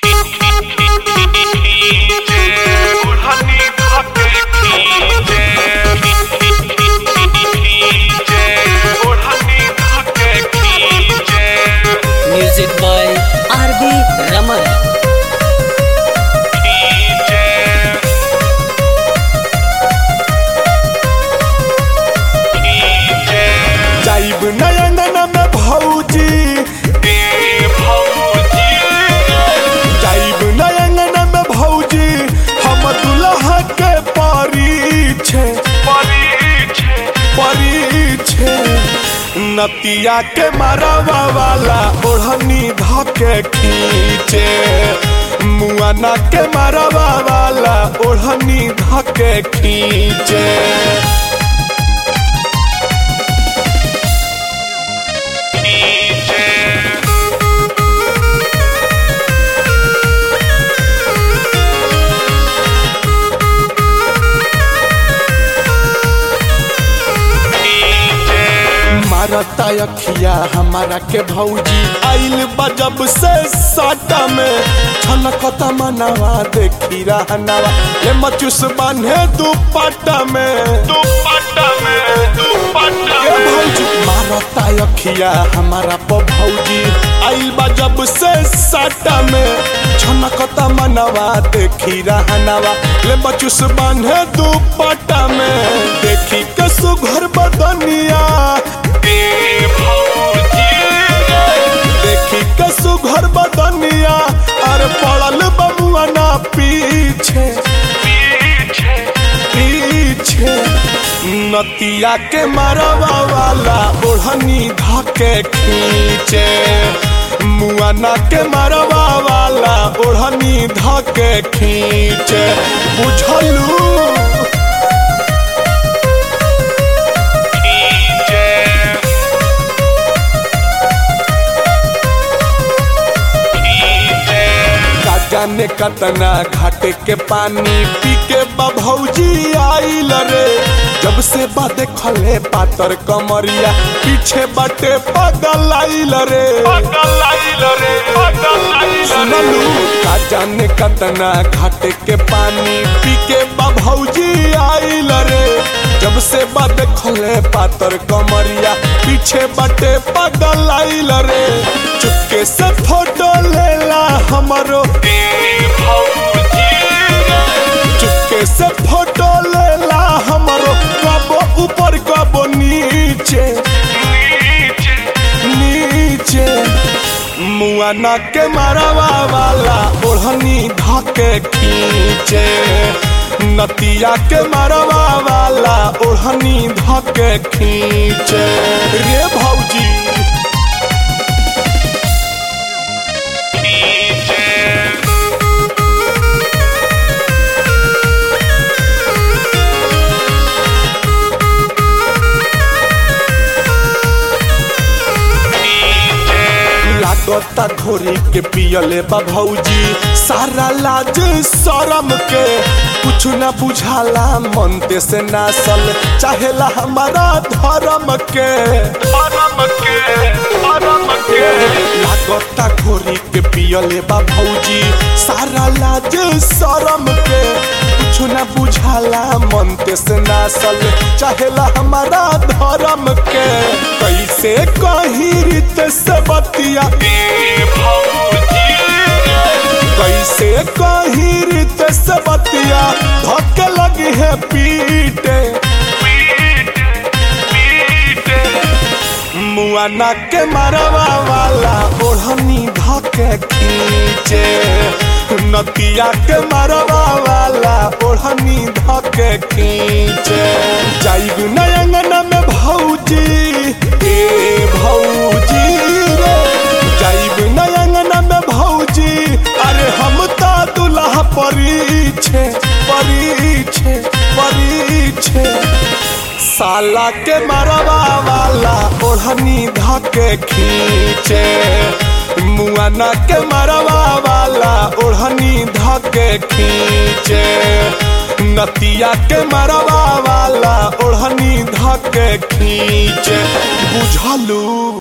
नतिया के मरवा वाला ओढ़नी धके खींचे मुआना के मरवा वाला ओढ़नी धके खींचे मारता अखिया हमारा के भौजी आइल बजब से साटा में छलकता मनवा देखी रहनवा ये मचुस बांधे दुपट्टा में दुपट्टा में दुपट्टा ये भौजी मारता अखिया हमारा प भौजी आइल बजब से साटा में छलकता मनवा देखी रहनवा ले मचुस बांधे दुपट्टा में देखी के सुघर बदनिया देखी के सुघर बदनिया अरे पड़ल बबुआ ना पीछे पीछे नतिया के मरवा वाला ओढ़नी धके खींचे मुआना के मरवा वाला ओढ़नी धके खींचे बुझलू जाने कतना घाटे के पानी पी के बभौजी आइल रे जब से बा देखले पातर कमरिया पीछे बटे पगल आइल रे पगल आइल रे पगल आइल सुनलू का जाने कतना घाटे के पानी पी के बभौजी आइल रे जब से बा देखले पातर कमरिया पीछे बटे पगल आइल रे चुपके से फोटो लेला हमारो चुपके से फोटो लेला हमारो कबो ऊपर कबो नीचे नीचे मुआना के मरवा वाला ओढ़नी धके खींचे नतिया के मरवा वाला ओढ़नी धके खींचे रे भौजी लागता घोरी के पियले बा भौजी सारा लाज शरम के कुछ न बुझाला मनते से नासल चाहेला हमारा धर्म के धर्म के धर्म के लागता घोरी के पियले बा भौजी सारा लाज शरम के कुछ न बुझाला मनते से नासल चाहेला हमारा धर्म के कैसे कही रीत से बतिया कैसे कही रीत से बतिया धक्के लगी है पीटे मुआना के मरवा वाला ओढ़नी धके खींचे नतिया के मरवा वाला ओढ़नी धके खींचे जाइब नयंगन में भौजी ए भौजी रे जाइब नयंगन में भौजी अरे हम तो दुल्हा परीछे परीछे परीछे साला के मरवा वाला ओढ़नी धके खींचे मुआना के मरवा वाला ओढ़नी धके खींचे नतिया के मरवा वाला ओढ़नी धके खींचे बुझलू